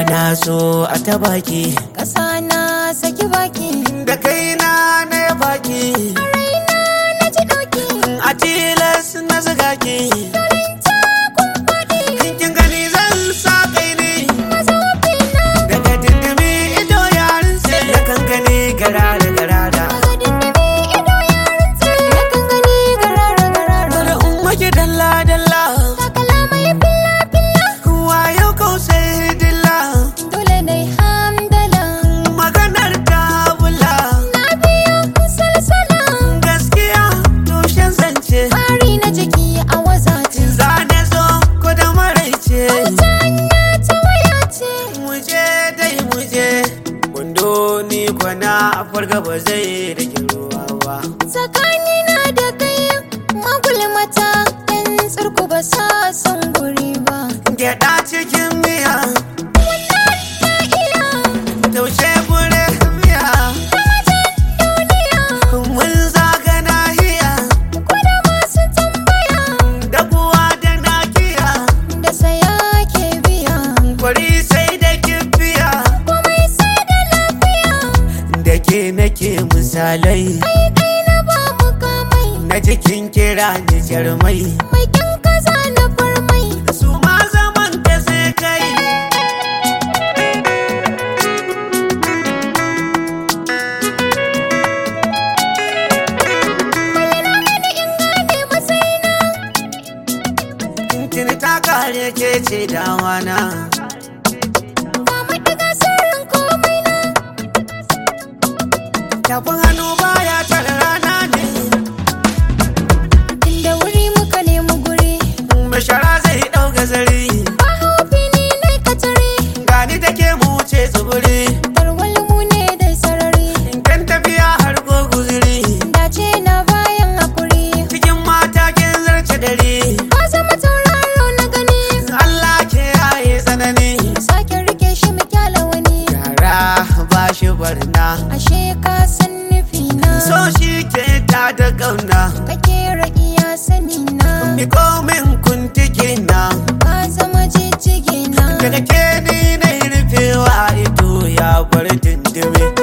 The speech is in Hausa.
na so a ta baki ƙasa na saki baki da kaina na ya baki raina na ji ɗauki a tilas na zuga ki turin takun faɗi kin gani zan sa kai ne mazaɓi na daga dindimi ido yarin sai da kankani garara garara daga dindimi ido yarin tsaye na kan gani garara garara bari in maki dalla dalla takala mai filla filla wayo kausai dilla dole na yi hamdala maganar ta bula na biyo salsala gaskiya tushen zance Fari na jiki a wazace zane zo ko da maraice ta hanya ta waya ce muje dai muje wando ni kwana farga ba zai rage ruwa ba tsakanina da kai magulmata yan tsirku ba sa son guri ba gyaɗa cikin miya na iya taushe gure miya duniya mun zaga nahiya kuna masu tambaya da kuwa da nakiya da saya ke biya kwari sai da kifiya komai sai da lafiya da ke nake misalai kai kai na ba mu kamai na jikin kira ni jarmai mai kyan kaza na farmai su ma zaman ka sai kai bayyana mini in gane matsayina Tuni ta kare ke ce dawana ga madiga sirrin komai na Tafin hannu baya tare rana ne inda wuri muka nemi guri Mashara zai ɗauka zari ba haufi ni nai katare Gani da ke mu ce tsibiri tarwal mu ne dai sarari Kan tafiya har ko guziri dace na bayan hakuri Cikin mata kin zarce dare ka zama tauraro na gani Allah ke yaye tsanani sake rike shi mu kyala wani Yara ba shi barna ashe ka san nufi na So shi ke ta da ƙauna ka kera iya sani na Miko min kuntiki na ka zama jijjige na Daga ke ni na yi rufewa ito ya bar dindimi